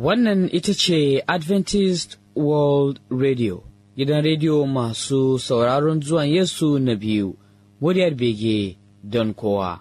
Wannan ita ce Adventist World Radio, gidan rediyo masu sauraron zuwan Yesu na biyu, muryar bege don kowa.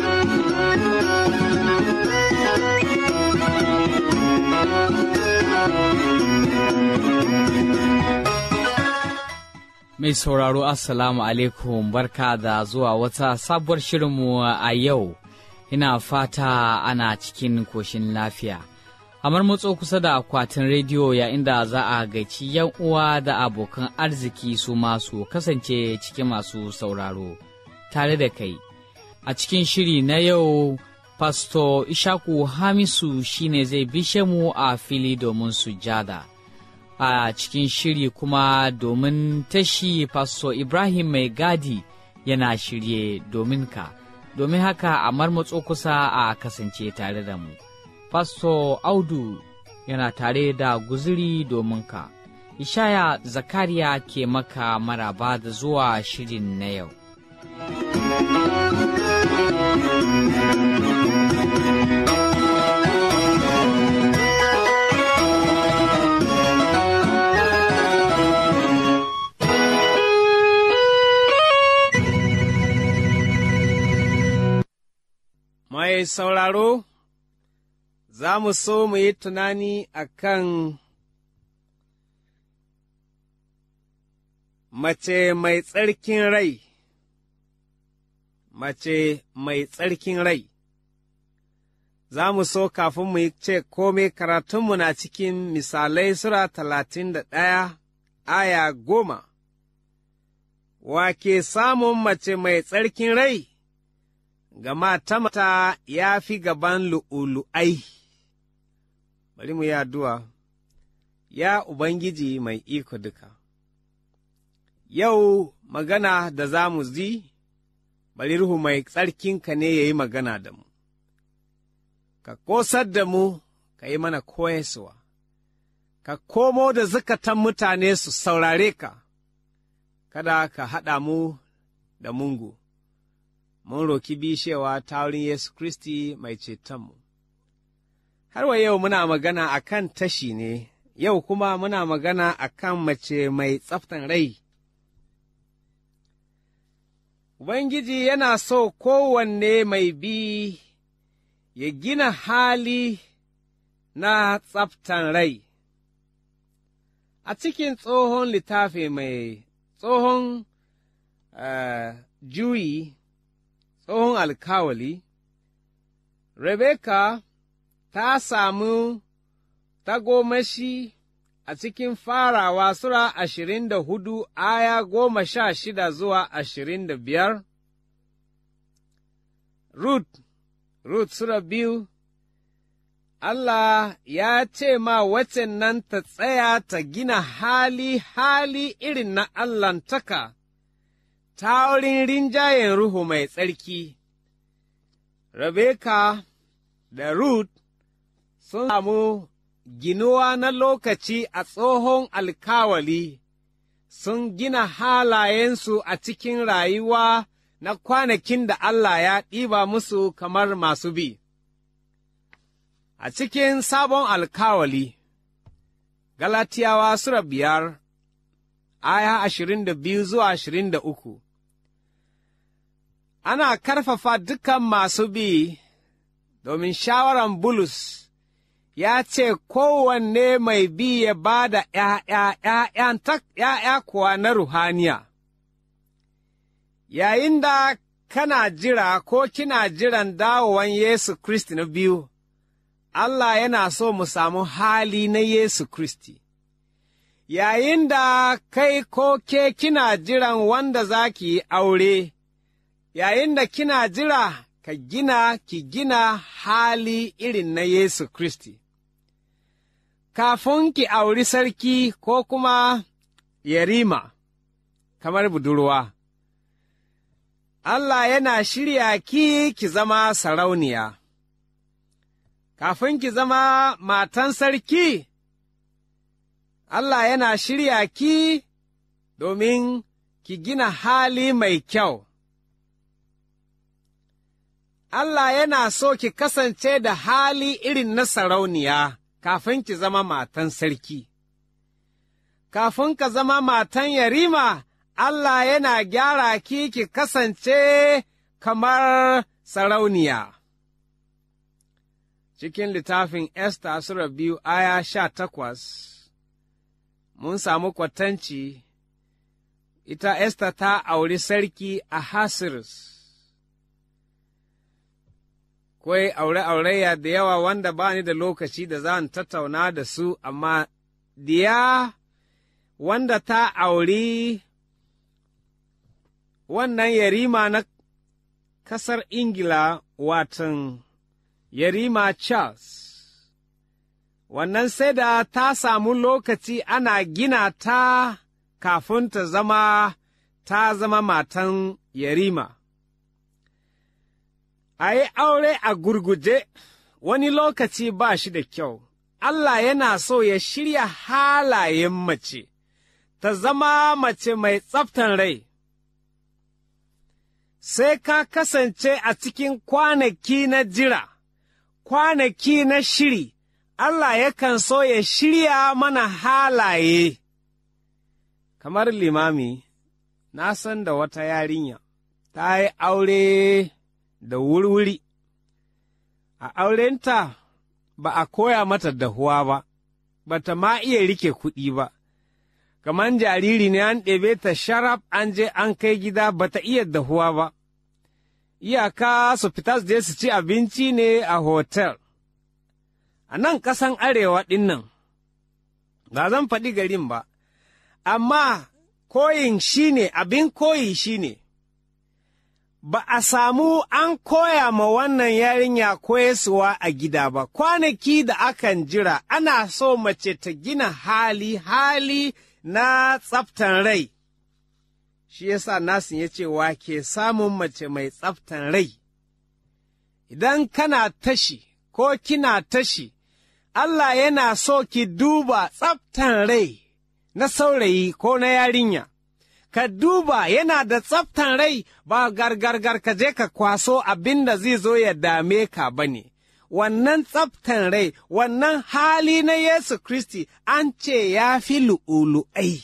Mai sauraro Assalamu alaikum barka da zuwa wata sabuwar shirinmu a yau, ina fata ana cikin koshin lafiya. Amar matso kusa da akwatin rediyo yayin da za a gaici yan uwa da abokan arziki su masu kasance cikin masu sauraro tare da kai. A cikin shiri na yau, Pasto Ishaku Hamisu shine zai bishe mu a fili domin sujada. a cikin shiri kuma domin tashi Pastor Ibrahim Mai Gadi yana shirye domin ka, domin haka a marmatso kusa a kasance tare da mu. Pastor Audu yana tare da guziri domin ka. Ishaya Zakariya ke maka maraba da zuwa shirin na yau. Mai sauraro, za mu so mu yi tunani a kan mace mai tsarkin rai, mace mai tsarkin rai. Za mu so kafin mu yi ce kome karatunmu na cikin misalai Sura talatin da ɗaya, aya goma, wa ke samun mace mai tsarkin rai? gama ta mata ya fi gaban lu'ulu'ai. Bari mu yi addu'a, ya Ubangiji mai iko duka. Yau magana da za mu zi, bari Ruhu mai tsarkinka ne ya yi magana da mu, ka kosar da mu, ka yi mana koyaswa, ka komo da zukatan mutane su saurare ka, kada ka haɗa mu da mungu. mun roki bishewa ta wurin Yesu Kristi mai cetonmu. Har wa yau muna magana a kan tashi ne, yau kuma muna magana a kan mace mai tsaftan rai. Ubangiji yana so kowanne mai bi ya gina hali na tsaftan rai. A cikin tsohon littafi mai tsohon uh, juyi tsohon alkawali, Rebeka ta samu tagomashi a cikin farawa Sura ashirin da hudu aya goma sha shida zuwa ashirin da biyar, Rut, Rut Sura biyu, Allah ya ce ma wacce nan ta tsaya ta gina hali hali irin na Allahntaka. ta wurin rinjayen Ruhu mai tsarki, Rebeka da Ruth sun samu ginuwa na lokaci a tsohon alkawali, sun gina halayensu a cikin rayuwa na kwanakin da Allah ya ɗiba musu kamar masu bi. A cikin sabon alkawali, Galatiyawa Sura biyar, aya ashirin da biyu zuwa ashirin da uku. ana karfafa dukan masu bi domin shawaran Bulus ya ce kowanne mai bi ya ba da ’ya'ya kuwa na ruhaniya. Yayin da kana jira ko kina jiran dawowan Yesu Kristi na biyu, Allah yana so mu samu hali na Yesu Kristi. Yayin da kai ko ke kina jiran wanda za ki yi aure, yayin da kina jira ka gina ki gina hali irin na Yesu Kristi. Kafin ki auri sarki ko kuma yarima, kamar budurwa, Allah yana shirya ki ki zama sarauniya. Kafin ki zama matan sarki, Allah yana shirya ki domin ki gina hali mai kyau. Allah yana so ki kasance da hali irin na sarauniya, kafin ki zama matan sarki. Kafin ka zama matan yarima, Allah yana gyara ki ki kasance kamar sarauniya. Cikin littafin Esta Sura biyu aya sha takwas, mun samu kwatanci, ita Esta ta auri sarki a Hasiris. Kwai aure-auraya da yawa wanda ba ni da lokaci da za tattauna da su, amma diya wanda ta auri wannan yarima na ƙasar Ingila watan yarima Charles, wannan sai da ta samu lokaci ana gina ta kafin ta zama ta zama matan yarima. A yi aure a gurguje wani lokaci ba shi da kyau, Allah yana so ya shirya halayen mace, ta zama mace mai tsaftan rai. Sai ka kasance a cikin kwanaki na jira, kwanaki na shiri, Allah yakan so ya shirya mana halaye. Kamar limami, na san da wata yarinya, ta yi aure da wurwuri, a aurenta ba a koya mata dahuwa ba, ba ta ma iya rike kuɗi ba, kamar jariri ne an ɗebe ta sharaf an je an kai gida ba ta iya dahuwa ba, iyaka su fita su je su ci abinci ne a hotel. A nan ƙasan arewa ɗin nan, ba zan faɗi garin ba, amma koyin shi ne abin koyi shi ne. ba a samu an koya ma wannan yarinya koyaswa a gida ba, kwanaki da akan jira ana so mace ta gina hali, hali na tsaftan rai. Shi yasa nasin ya ce wa ke samun mace mai tsaftan rai. Idan kana tashi ko kina tashi, Allah yana so ki duba tsaftan rai na saurayi ko na yarinya. ka duba yana da tsaftan rai ba gargargar ka je ka kwaso abin da zai zo ya dame ka ba ne. Wannan tsaftan rai, wannan hali na Yesu Kristi an ce ya fi lu'ulu'ai.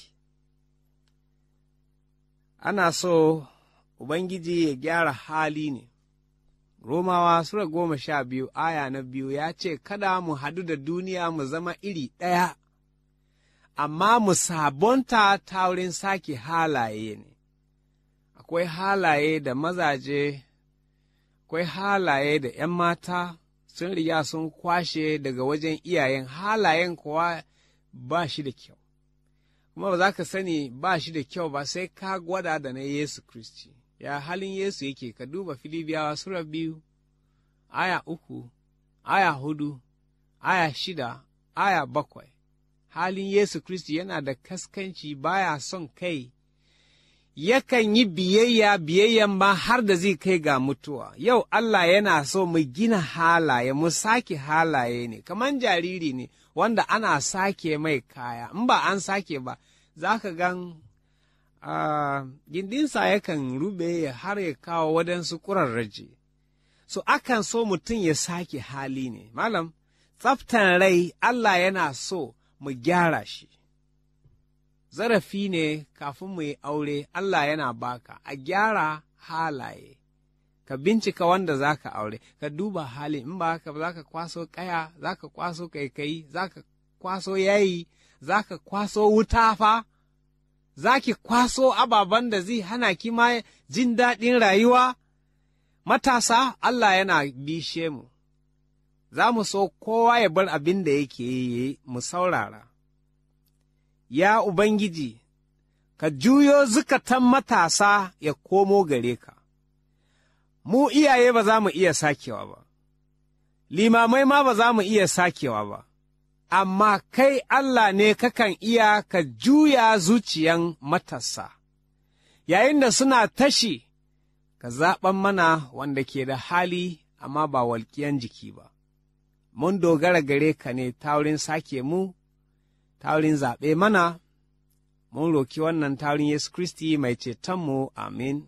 Ana so Ubangiji ya gyara hali ne. Romawa Sura goma sha biyu aya na biyu ya ce, Kada mu hadu da duniya mu zama iri ɗaya. amma mu sabonta ta wurin sake halaye ne, akwai halaye da mazaje, akwai halaye da ’yan mata sun riga sun kwashe daga wajen iyayen halayen kuwa ba shi da kyau, kuma ba za ka sani ba shi da kyau ba sai ka gwada da na Yesu Kristi, ya halin Yesu yake ka duba Filibiyawa Sura biyu, aya uku, aya hudu, aya shida, aya bakwai. halin Yesu Kiristi yana da kaskanci baya son kai, yakan yi biyayya biyayyan ma har da zai kai ga mutuwa. Yau Allah yana so mu gina halaye, mu sake halaye ne, kamar jariri ne wanda ana sake mai kaya, in ba an sake ba, za ka gan uh, gindinsa yakan rube har ya kawo waɗansu ƙurarraje. So akan so mutum ya sake hali ne, malam, tsaftan rai Allah yana so. mu gyara shi. Zarafi ne kafin mu yi aure, Allah yana baka, a gyara halaye, ka bincika wanda za ka aure, ka duba hali, in ba haka za ka kwaso kaya, za ka kwaso kaikayi, za ka kwaso yayi, za ka kwaso wuta fa, za ki kwaso ababen da zai hana ki ma jin daɗin rayuwa. Matasa, Allah yana bishe mu. za mu so kowa ya bar abin da yake yi mu saurara. Ya Ubangiji, ka juyo zukatan matasa ya komo gare ka, mu iyaye ba za mu iya sakewa ba, limamai ma ba za mu iya sakewa ba, amma kai Allah ne kakan iya ka juya zuciyan matasa, yayin da suna tashi, ka zaɓan mana wanda ke da hali amma ba walƙiyan jiki ba. mun dogara gare ka ne ta wurin sake mu, ta wurin zaɓe mana, mun roki wannan ta wurin Yesu Kristi mai cetonmu, amin.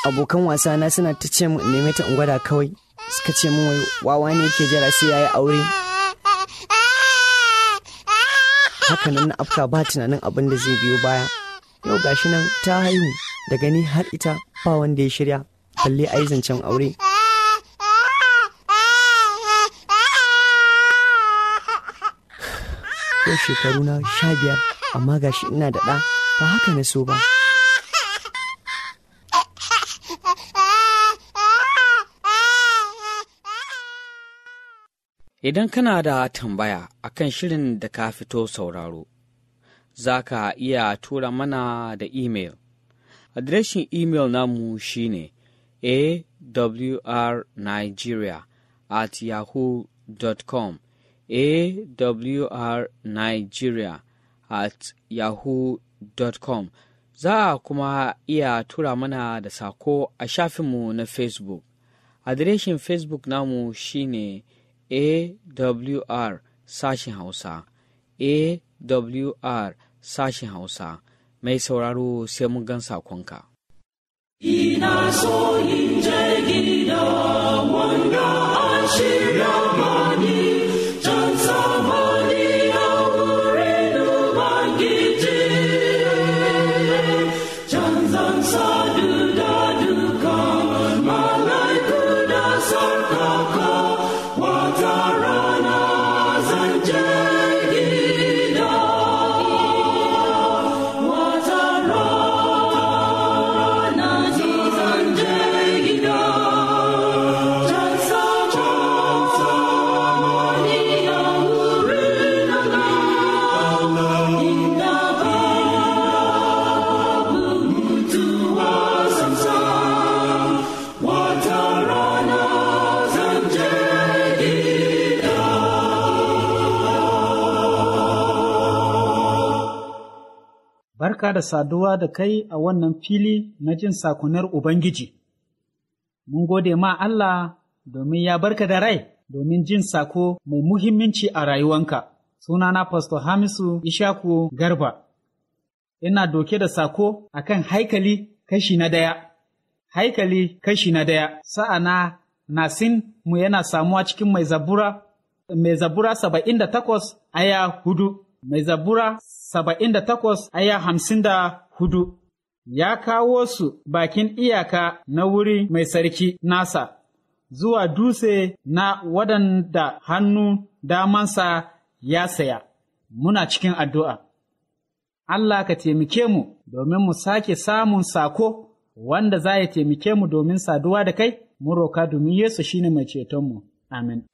abokan wasa na suna ta ce min neme ta in gwada kawai suka ce min wai wawa ne yake jira sai yayi aure hakanan na afka ba tunanin abin da zai biyo baya yau gashi nan ta haihu daga ni har ita ba wanda ya shirya balle a yi zancen aure yau shekaru na sha biyar amma gashi ina da ɗa ba haka na so ba Idan kana da tambaya akan shirin da ka fito sauraro, za ka iya tura mana da imel. Adireshin imel namu shine awrnigeria at yahoo.com awrnigeria at yahoo.com Za a kuma iya tura mana da sako a shafinmu na Facebook. Adireshin Facebook namu shine AWR sashen Hausa, AWR sashen Hausa, mai sauraro sai mun gan sakonka. Ina so in je gida wanda an shirya mani, can samani a wurin Ubangiji. Can zan sadu da dukan malaiku da sarkaka, wata rana zan je gida. Wata rana ji zan je gida. Can samani a wurin Allah, inda babu mutuwa samsam. Wata rana zan je gida. Barka da saduwa da kai a wannan fili na jin sakonar Ubangiji. Mun gode ma Allah domin ya barka da rai domin jin sako mai muhimmanci a rayuwanka. Sunana Pastor Hamisu Ishaku Garba. Ina doke da sako akan haikali kashi na daya. Haikali kashi na daya. Sa'ana Nasin mu yana samuwa cikin mai zabura, mai zabura saba'in da takwas aya hudu. Mai zabura saba'in da takwas aya hamsin da hudu, ya kawo su bakin iyaka na wuri mai sarki nasa, zuwa dutse na waɗanda hannu damansa ya saya, muna cikin addu'a. Allah ka taimake mu domin mu sake samun sako wanda za ya taimake mu domin saduwa da kai, mu roka domin Yesu shine mai cetonmu. Amin.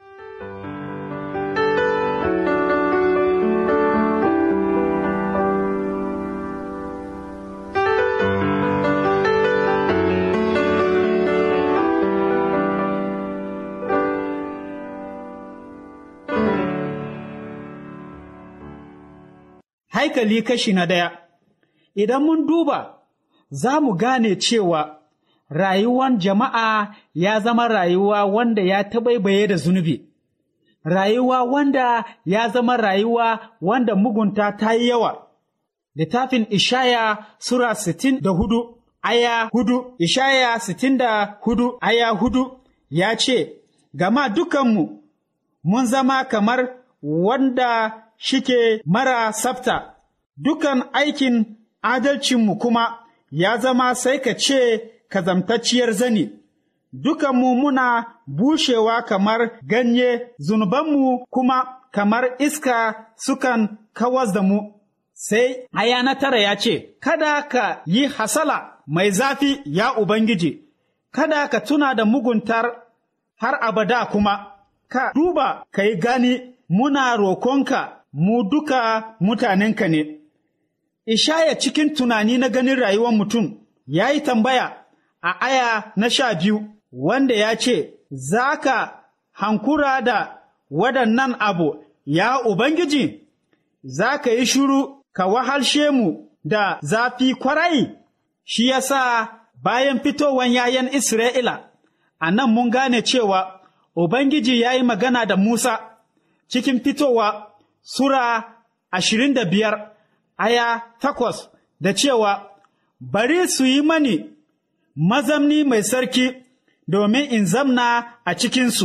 haikali kashi na ɗaya. Idan mun duba, za mu gane cewa rayuwan jama'a ya zama rayuwa wanda ya taɓaibaye da zunubi, rayuwa wanda ya zama rayuwa wanda mugunta ta yi yawa. Littafin Ishaya Sura sittin da hudu, aya hudu, Ishaya sittin da hudu, aya hudu ya ce, Gama dukanmu mun zama kamar wanda shike mara tsafta, dukan aikin adalcinmu kuma ya zama sai ka ce kazamtacciyar zani, dukanmu muna bushewa kamar ganye, zunubanmu kuma kamar iska sukan kawas da mu. Sai aya na tara ya ce, Kada ka yi hasala mai zafi ya Ubangiji, kada ka tuna da muguntar har abada kuma, ka duba ka yi gani muna rokonka mu duka mutanenka ne. Ishaya cikin tunani na ganin rayuwar mutum ya yi tambaya a aya na sha biyu wanda ya ce, Za ka hankura da waɗannan abu, ya Ubangiji, za ka yi shuru ka wahalshe mu da zafi kwarai, shi ya sa bayan fitowan yayan Isra'ila, a nan mun gane cewa Ubangiji ya yi magana da Musa cikin fitowa Sura ashirin da biyar aya takwas da cewa, Bari su yi mani mazamni mai sarki domin in zamna a cikinsu.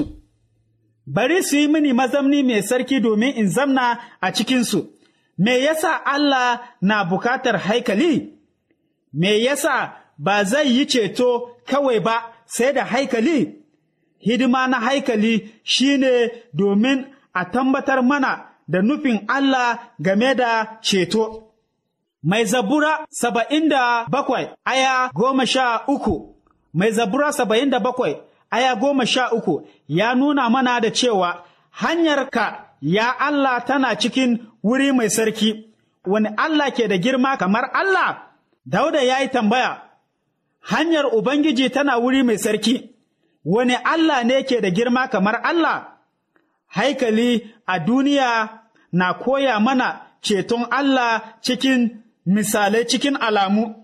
Bari su yi mini mazamni mai sarki domin in zamna a cikinsu. Me yasa Allah na bukatar haikali? Me yasa ba zai yi ceto kawai ba sai da haikali? Hidima na haikali shine domin a tambatar mana da nufin Allah game da ceto. Mai zabura saba'in da bakwai aya goma sha uku, mai zabura saba'in da bakwai aya goma sha uku ya nuna mana da cewa hanyarka ya Allah tana cikin wuri mai sarki, wani Allah ke da girma kamar Allah? Dauda ya yi tambaya, hanyar Ubangiji tana wuri mai sarki, wani Allah ne ke da girma kamar Allah? Haikali a duniya na koya mana ceton Allah cikin misalai cikin alamu,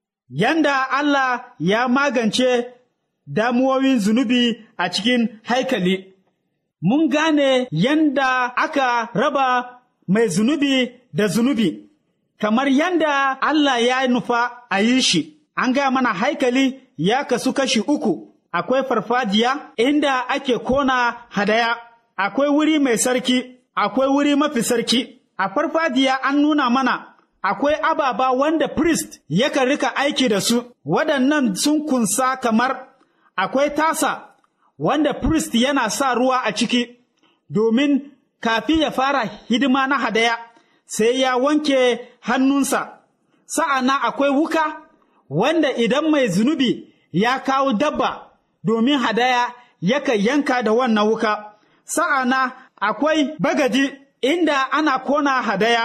yanda Allah ya magance damuwowin zunubi a cikin haikali. Mun gane yanda aka raba mai zunubi da zunubi, kamar yanda Allah ya nufa a yi shi, an ga mana haikali ya kasu kashi uku, akwai farfajiya inda ake kona hadaya, akwai wuri mai sarki, akwai wuri mafi sarki, a farfajiya an nuna mana akwai ababa wanda priest yakan rika aiki da su, waɗannan sun kunsa kamar akwai tasa wanda priest yana sa ruwa a ciki, domin kafin ya fara hidima na hadaya, sai ya wanke hannunsa. Sa'ana akwai wuka wanda idan mai zunubi ya kawo dabba domin hadaya yakan yanka da wannan wuka. Sa'ana akwai bagadi inda ana kona hadaya.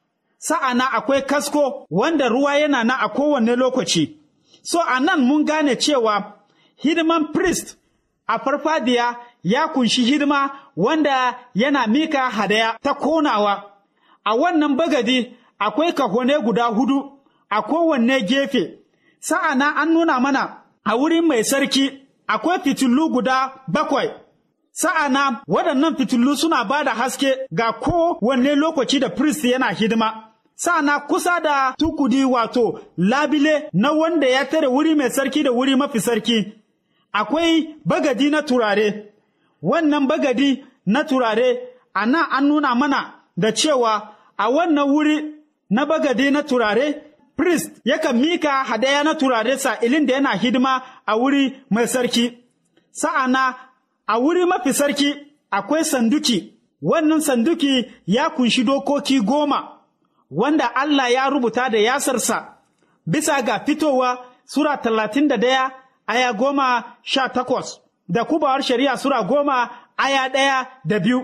sa'ana akwai kasko wanda ruwa yana na a kowane lokaci. So a nan mun gane cewa hidiman priest a farfadiya ya kunshi hidima wanda yana mika hadaya ta konawa. A wannan bagadi akwai kahone guda hudu a kowanne gefe, sa'ana an nuna mana a wurin mai sarki akwai fitilu guda bakwai. Sa'ana waɗannan fitilu suna ba da haske ga kowanne lokaci da priest yana hidima. Sa'ana kusa da tukudi wato labile na wanda ya tare wuri mai sarki da wuri mafi sarki, akwai bagadi na turare. Wannan bagadi na turare a nan an nuna mana da cewa a wannan wuri na bagadi na turare, priest yakan mika hadaya na turare sa'ilin da yana hidima a wuri mai sarki. Sa'ana a wuri mafi sarki akwai sanduki, wannan sanduki ya kunshi dokoki goma. wanda Allah ya rubuta da yasarsa bisa ga fitowa Sura talatin da daya aya goma sha takwas da kubawar shari'a Sura goma aya ɗaya da biyu.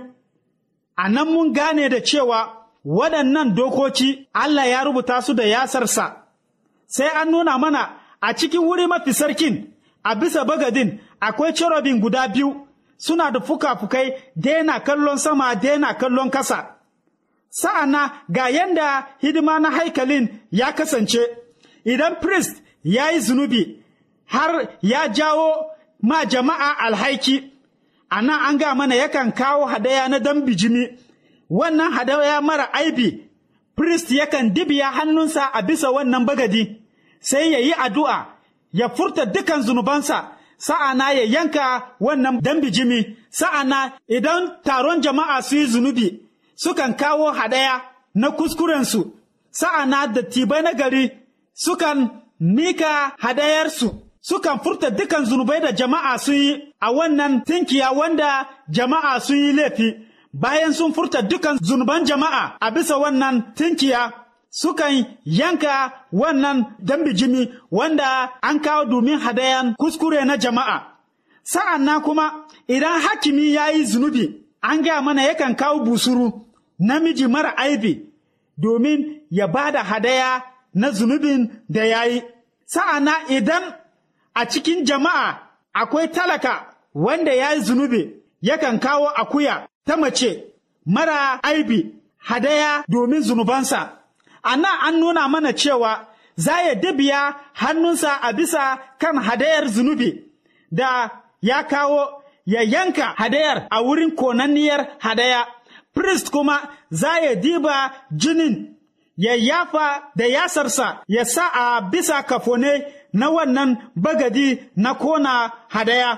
A nan mun gane da cewa waɗannan dokoki Allah ya rubuta su da yasarsa, sai an nuna mana a cikin wuri mafi sarkin a bisa bagadin akwai cherubin guda biyu suna da fuka-fukai daina kallon sama daina kallon kasa. sa'ana ga yanda hidima na haikalin ya kasance, idan priest ya yi zunubi har ya jawo ma jama'a alhaiki, a nan an ga mana yakan kawo hadaya na dan bijimi, wannan hadaya mara aibi, priest yakan dibiya hannunsa a bisa wannan bagadi, sai ya yi addu'a, ya furta dukan zunubansa, sa'ana ya yanka wannan dan bijimi, sa'ana idan taron jama'a su yi zunubi, sukan kawo hadaya na kuskurensu, sa'ana dattibai na gari sukan mika hadayarsu, sukan furta dukan zunubai da jama'a sun yi a wannan tinkiya wanda jama'a sun yi laifi, bayan sun furta dukan zunuban jama'a a bisa wannan tinkiya. Sukan yanka wannan dambijimi wanda an kawo domin hadayan kuskure na jama'a. Sa'an nan kuma idan hakimi ya yi zunubi, an gaya mana yakan kawo busuru. namiji mara aibi domin ya ba da hadaya na zunubin da ya yi. Sa'ana idan a cikin jama'a akwai talaka wanda ya yi zunubi, yakan kawo akuya ta mace mara aibi hadaya domin zunubansa. A nan an nuna mana cewa za ya dabiya hannunsa a bisa kan hadayar zunubi da ya kawo ya yanka hadayar a wurin konanniyar hadaya. priest kuma za ya diba jinin ya yafa da yasarsa ya sa a bisa kafone na wannan bagadi na kona hadaya.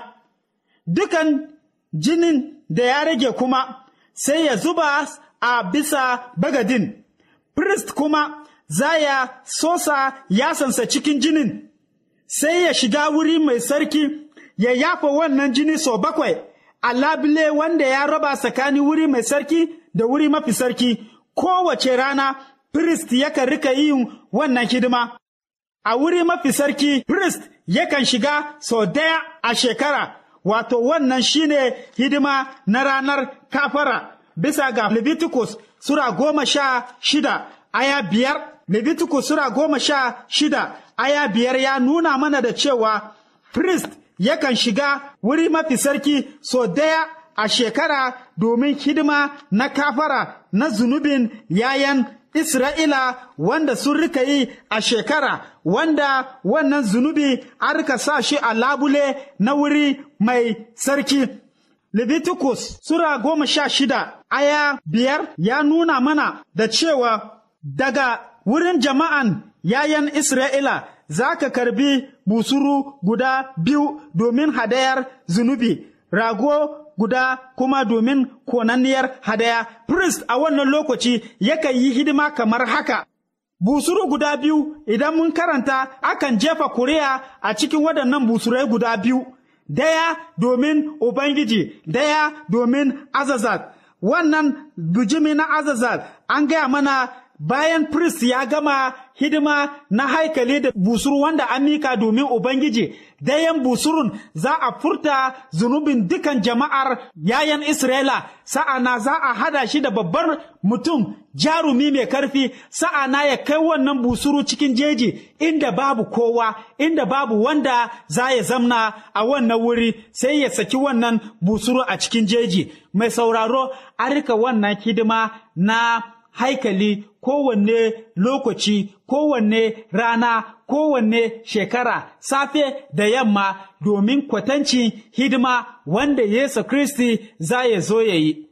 Dukan jinin da ya rage kuma sai ya zuba a bisa bagadin. Priest kuma za ya sosa yasansa cikin jinin, sai ya shiga wuri mai sarki ya yafa wannan jini sau bakwai a labule wanda ya raba tsakanin wuri mai sarki da wuri mafi sarki. Kowace rana, priest yakan rika yin wannan hidima. A wuri mafi sarki, priest yakan shiga sau daya a shekara, wato wannan shine hidima na ranar kafara. Bisa ga Leviticus Sura goma sha shida, aya biyar, Leviticus Sura goma sha shida, aya biyar ya nuna mana da cewa priest yakan shiga wuri mafi sarki sau daya a shekara domin hidima na kafara na zunubin yayan Isra'ila wanda sun rika yi a shekara wanda wannan zunubi an rika sa shi a labule na wuri mai sarki. Leviticus Sura goma sha shida aya biyar ya nuna mana da cewa daga wurin jama'an yayan Isra'ila za ka karbi busuru guda biyu domin hadayar zunubi, rago guda kuma domin konanniyar hadaya. Priest a wannan lokaci yakan yi hidima kamar haka. Busuru guda biyu idan mun karanta akan jefa kuri'a a cikin waɗannan busurai guda biyu, daya domin Ubangiji, daya domin Azazat. Wannan bijimi na Azazat an gaya mana bayan priest ya gama hidima na haikali da busuru wanda an mika domin Ubangiji, dayan busurun za a furta zunubin dukan jama'ar yayan Isra'ila, sa'ana za a hada shi da babbar mutum jarumi mai karfi, sa'ana ya kai wannan busuru cikin jeji inda babu kowa, inda babu wanda za ya zamna a wannan wuri, sai ya saki wannan busuru a cikin jeji. Mai sauraro, a rika wannan hidima na haikali kowanne lokaci, kowanne rana, kowanne shekara, safe da yamma domin kwatancin hidima wanda Yesu Kristi za ya zo ya yi.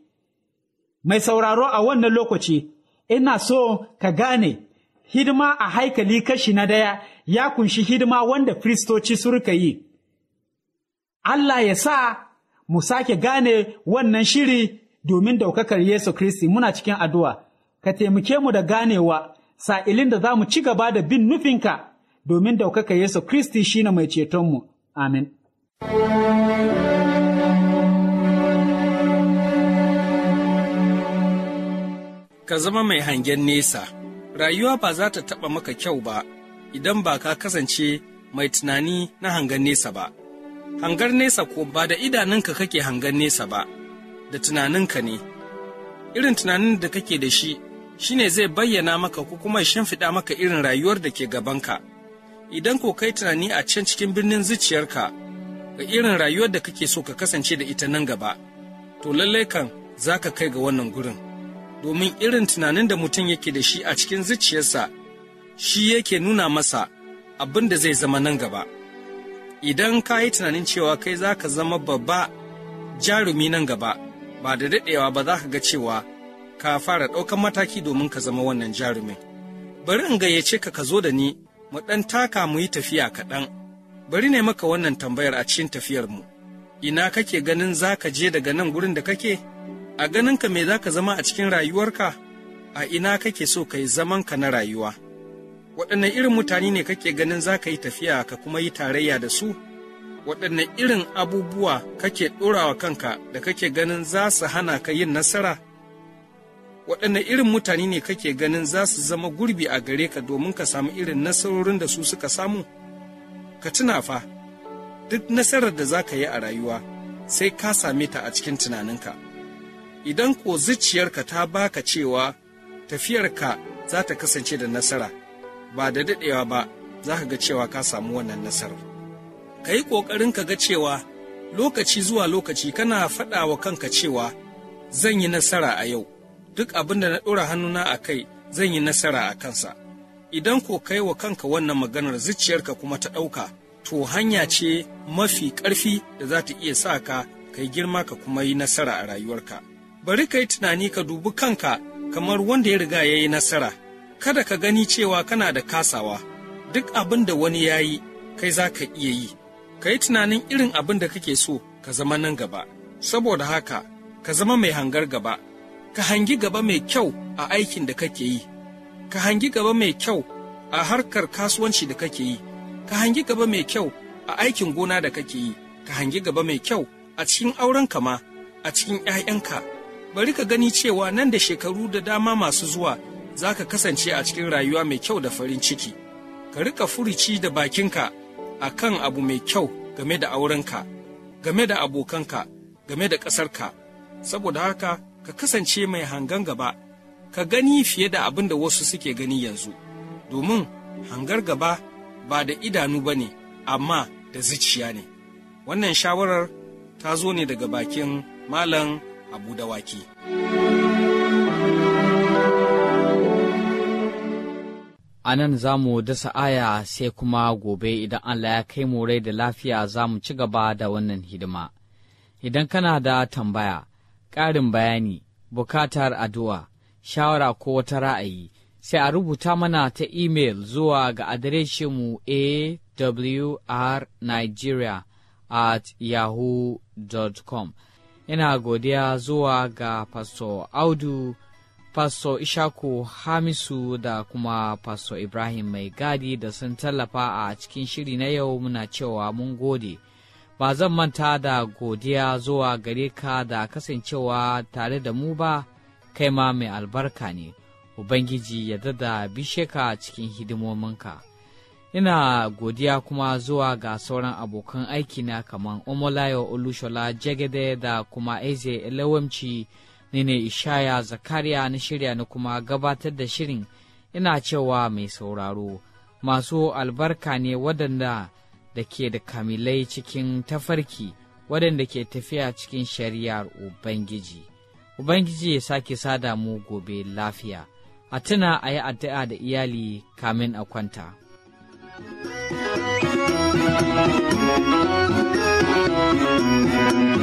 Mai sauraro a wannan lokaci, ina so ka gane, hidima a haikali kashi na daya ya kunshi hidima wanda Kiristoci surka yi. Allah ya sa mu sake gane wannan shiri domin daukakar Yesu Kristi muna cikin addu'a. ka taimake mu da ganewa sa'ilin da za mu ci gaba da bin nufinka domin daukaka Yesu Kristi shine mai cetonmu. Amin. Ka zama mai hangen nesa, rayuwa ba za ta taɓa maka kyau ba idan ba ka kasance mai tunani na hangen nesa ba. Hangar nesa ko ba da idanunka kake hangen nesa ba, da tunaninka ne. Irin tunanin da kake da shi shi ne zai bayyana maka ko kuma shimfiɗa maka irin rayuwar da ke gabanka. Idan ko kai tunani a can cikin birnin zuciyarka ga irin rayuwar da kake so ka kasance da ita nan gaba, to lallai kan za ka kai ga wannan gurin. Domin irin tunanin da mutum yake da shi a cikin zuciyarsa, shi yake nuna masa abin da zai zama nan gaba. Idan ka yi tunanin cewa kai za ka zama babba jarumi nan gaba, ba da daɗewa ba za ka ga cewa ka fara ɗaukan mataki domin ka zama wannan jarumin. Bari in gayyace ka ka zo da ni, mu ɗan taka mu yi tafiya kaɗan. Bari ne maka wannan tambayar a cikin tafiyarmu. Ina kake ganin za ka je daga nan gurin da kake? A ganinka me za ka zama a cikin rayuwarka? A ina kake so ka yi zamanka na rayuwa? Waɗanne irin mutane ne kake ganin za ka yi tafiya ka kuma yi tarayya da su? Waɗanne irin abubuwa kake ɗorawa kanka da kake ganin za su hana ka yin nasara? waɗanne irin mutane ne kake ganin za su zama gurbi a gare ka domin ka samu irin nasarorin da su suka samu? Ka tuna fa, duk nasarar da za ka yi a rayuwa sai ka same ta a cikin tunaninka. Idan ko zuciyarka ta baka cewa tafiyarka za ta kasance da nasara, ba da daɗewa ba za ka ga cewa ka samu wannan nasarar. Ka yi ƙoƙarin ka ga cewa lokaci zuwa lokaci kana faɗa wa kanka cewa zan yi nasara a yau. duk abin da na ɗora hannuna a kai zan yi nasara a kansa. Idan ko kai wa kanka wannan maganar zuciyarka kuma ta ɗauka, to hanya ce mafi ƙarfi da za ta iya sa ka kai girma ka kuma yi nasara a rayuwarka. Bari ka yi tunani ka dubi kanka kamar wanda ya riga ya yi nasara. Kada ka gani cewa kana da kasawa, duk abin da wani ya yi, kai za ka iya yi, ka yi tunanin irin abin da kake so ka zama nan gaba, saboda haka ka zama mai hangar gaba, ka hangi gaba mai kyau a aikin da kake yi, ka hangi gaba mai kyau a harkar kasuwanci da kake yi, ka hangi gaba mai kyau a aikin gona da kake yi, ka hangi gaba mai kyau a cikin aurenka ma, a cikin ‘ya'yanka. Bari ka gani cewa nan da shekaru da dama masu zuwa za ka kasance a cikin rayuwa mai kyau da farin ciki. Ka rika furici da bakinka a kan abu mai kyau game da aurenka, game da abokanka, game da ƙasarka. Saboda haka, ka kasance mai hangan gaba, ka gani fiye da abin da wasu suke gani yanzu. Domin hangar gaba ba da idanu ba ne, amma da zuciya ne. Wannan shawarar ta zo ne daga bakin Malam Abu Dawaki. A nan za mu dasa aya sai kuma gobe idan Allah ya kai mu rai da lafiya za mu ci gaba da wannan hidima. Idan kana da tambaya, ƙarin bayani, bukatar addu'a, shawara ko wata ra'ayi, sai a rubuta mana ta imel zuwa ga adireshinmu awrnigeria at yahoo.com. Ina godiya zuwa ga Pastor Audu, Pastor Ishaku Hamisu da kuma Pastor Ibrahim Mai Gadi da sun tallafa a cikin shiri na yau muna cewa mun gode. Ba zan manta da godiya zuwa gare ka da kasancewa tare da mu ba, kai ma mai albarka ne, Ubangiji ya dada bishe ka cikin hidimominka. ina godiya kuma zuwa ga sauran abokan aikina kamar omolayo olushola jagede da kuma eze elewamci ne ne ishaya zakariya na shirya na kuma gabatar da shirin ina cewa mai sauraro masu albarka ne waɗanda da ke da kamilai cikin tafarki waɗanda ke tafiya cikin shari'ar ubangiji ubangiji ya sake sada mu gobe lafiya a tuna a yi addu'a da iyali kamin a kwanta. Thank you.